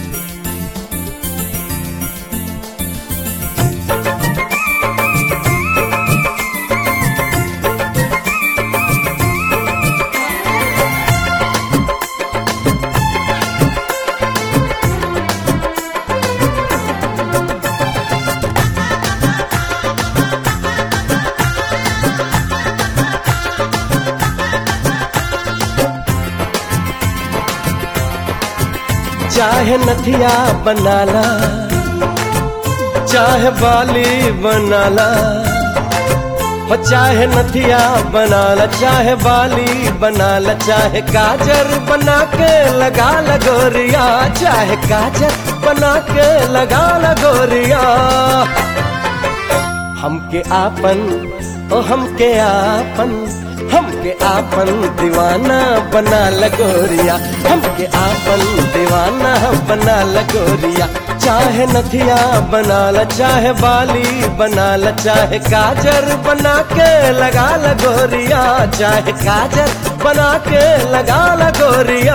चाहे नथिया बनाला चाहे बाली बनाला हो चाहे नथिया बनाला चाहे बाली बनाला चाहे काजर बना के लगा लगोरिया चाहे काजर बना के लगा लगोरिया हमके आपन ओ हमके आपन हमके आपन दीवाना बना लगोरिया हमके आपन दीवाना बना लगोरिया चाहे नथिया बनाला चाहे बाली बनाला चाहे काजर बना के लगा लगोरिया चाहे काजर बना के लगा लगोरिया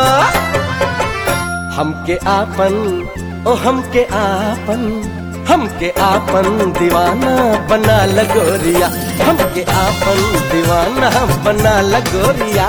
हमके आपन ओ हमके आपन हमके आपन दीवाना बना लगोरिया हमके आपन दीवाना बना लगोरिया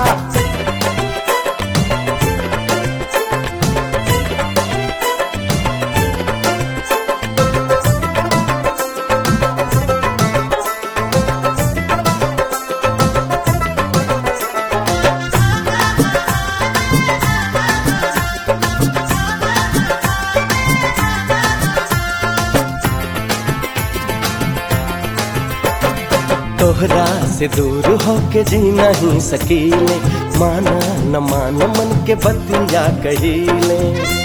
तोहरा से दूर होके जी नहीं सकीले माना न मान मन के बतिया कहीले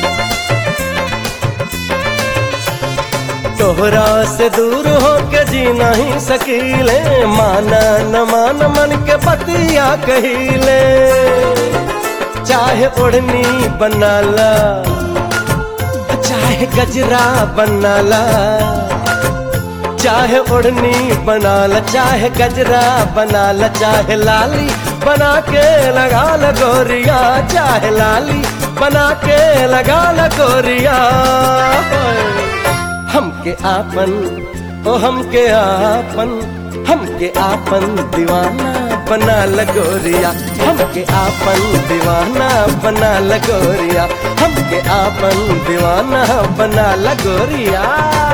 तोहरा से दूर होके जी नहीं सकीले माना न मान मन के बतिया कहीले चाहे ओढ़नी बनाला चाहे गजरा बनाला चाहे ओढ़नी बनाला चाहे गजरा बनाला चाहे लाली बना के लगा लगोरिया चाहे लाली बना के लगा लगोरिया हमके आपन ओ हमके आपन हमके आपन दीवाना बना लगोरिया हमके आपन दीवाना बना लगोरिया हमके आपन दीवाना बना लगोरिया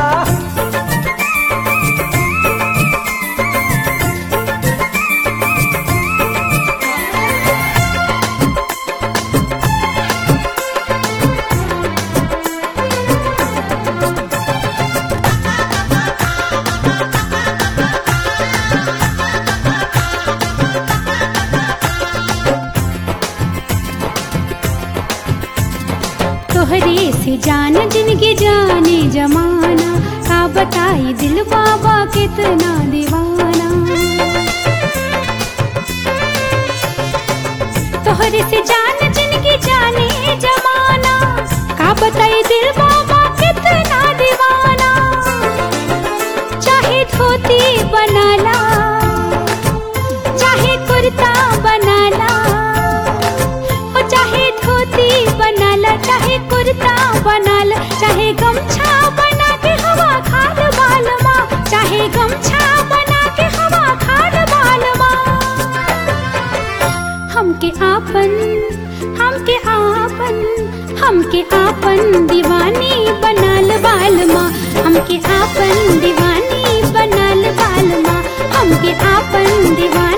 तोहरे से जान जिनके जाने जमाना का बताई दिल बाबा कितना दीवाना तोहरे से जान जिनके जाने जमाना का बताई दिल बाबा कितना दीवाना चाहे धोती बनाला चाहे कुर्ता बनाला ओ चाहे धोती बनाला चाहे कुर्ता बनाला चाहे गमछा बना के हवा खाद बालमा चाहे गमछा बना के हवा खाद बालमा हमके आपन हमके आपन हमके आपन दीवानी बनाल बालमा हमके आपन दीवानी बनाल बालमा हमके आपन दीवानी